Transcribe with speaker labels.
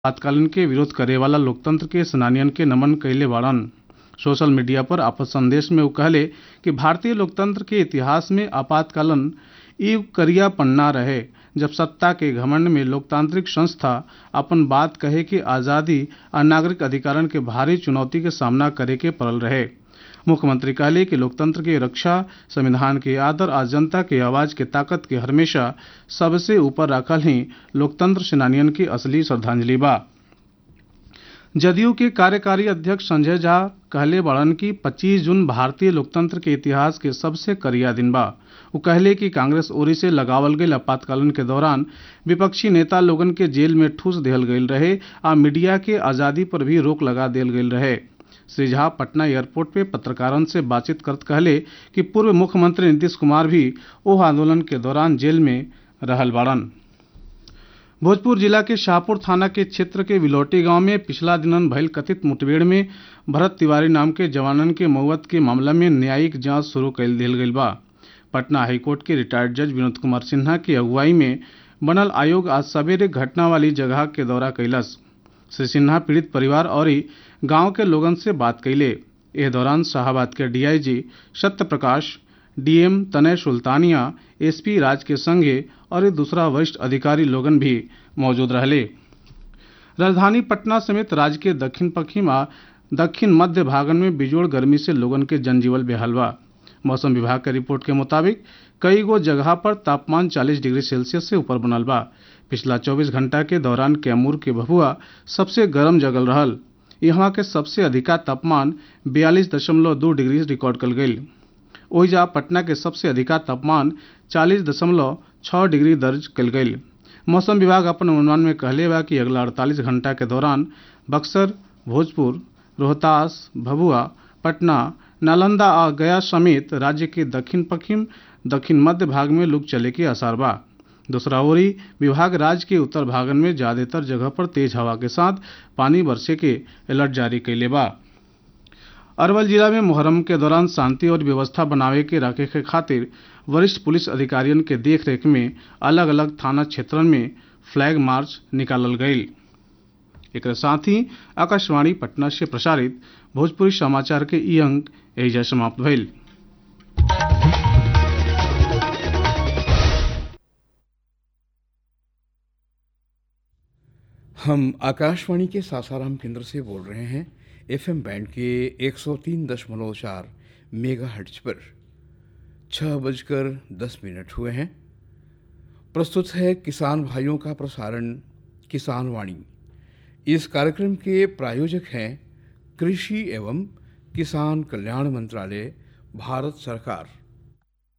Speaker 1: आपातकालीन के विरोध करे वाला लोकतंत्र के सेनानियन के नमन कइले बाड़न सोशल मीडिया पर आपन संदेश में वो कहले कि भारतीय लोकतंत्र के इतिहास में आपातकालीन ई करिया पन्ना रहे जब सत्ता के घमंड में लोकतांत्रिक संस्था अपन बात कहे के आजादी आ नागरिक अधिकारन के भारी चुनौती के सामना करे के पड़ल रहे मुख्यमंत्री कहले कि लोकतंत्र के रक्षा संविधान के आदर आ जनता के आवाज के ताकत के हमेशा सबसे ऊपर रखल ही लोकतंत्र सेनानियन की असली श्रद्धांजलि बा जदयू के कार्यकारी अध्यक्ष संजय झा कहले बड़न कि 25 जून भारतीय लोकतंत्र के इतिहास के सबसे करिया दिन बा वो कहले कि कांग्रेस ओरी से लगावल गई आपातकालीन के दौरान विपक्षी नेता लोगन के जेल में ठूस दिहल गईल रहे आ मीडिया के आजादी पर भी रोक लगा दियल गईल रहे श्री झा पटना एयरपोर्ट पे पत्रकारन से बातचीत करत कहले कि पूर्व मुख्यमंत्री नीतीश कुमार भी ओह आंदोलन के दौरान जेल में रहल बाड़न भोजपुर जिला के शाहपुर थाना के क्षेत्र के विलौटी गांव में पिछला दिनन भइल कथित मुठभेड़ में भरत तिवारी नाम के जवानन के मौत के मामला में न्यायिक जांच शुरू कर दिल गई बा पटना हाईकोर्ट के रिटायर्ड जज विनोद कुमार सिन्हा की अगुवाई में बनल आयोग आज सवेरे घटना वाली जगह के दौरा कैलस श्री सिन्हा पीड़ित परिवार और गांव के लोगन से बात कैले एह दौरान शाहबाद के डीआईजी सत्य प्रकाश डीएम तनय सुल्तानिया एसपी राज के संगे और दूसरा वरिष्ठ अधिकारी लोगन भी मौजूद रहले राजधानी पटना समेत राज्य के दक्षिण पश्चिम आ दक्षिण मध्य भागन में बिजोड़ गर्मी से लोगन के जनजीवन बेहाल बा मौसम विभाग के रिपोर्ट के मुताबिक कई गो जगह पर तापमान 40 डिग्री सेल्सियस से ऊपर बनल बा पिछला 24 घंटा के दौरान कैमूर के भभुआ सबसे गर्म जगल रहल यहाँ के सबसे अधिका तापमान 42.2 डिग्री रिकॉर्ड कल गई ओहिजा पटना के सबसे अधिका तापमान 40.6 डिग्री दर्ज कल गई मौसम विभाग अपन अनुमान में कहले बा कि अगला 48 घंटा के दौरान बक्सर भोजपुर रोहतास भभुआ पटना नालंदा आ गया समेत राज्य के दक्षिण पश्चिम दक्षिण मध्य भाग में लू चले के आसार बा दूसरा ओरी विभाग राज्य के उत्तर भागन में ज्यादातर जगह पर तेज हवा के साथ पानी बरसे के अलर्ट जारी कैले बा अरवल जिला में मुहर्रम के दौरान शांति और व्यवस्था बनावे के रखे के खातिर वरिष्ठ पुलिस अधिकारियों के देखरेख में अलग अलग थाना क्षेत्रन में फ्लैग मार्च निकालल गई एक साथ ही आकाशवाणी पटना से प्रसारित भोजपुरी समाचार के ई अंक एहिजा समाप्त भइल
Speaker 2: हम आकाशवाणी के सासाराम केंद्र से बोल रहे हैं एफएम बैंड के 103.4 मेगा हर्ट्ज पर छः बजकर दस मिनट हुए हैं प्रस्तुत है किसान भाइयों का प्रसारण किसान वाणी इस कार्यक्रम के प्रायोजक हैं कृषि एवं किसान कल्याण मंत्रालय भारत सरकार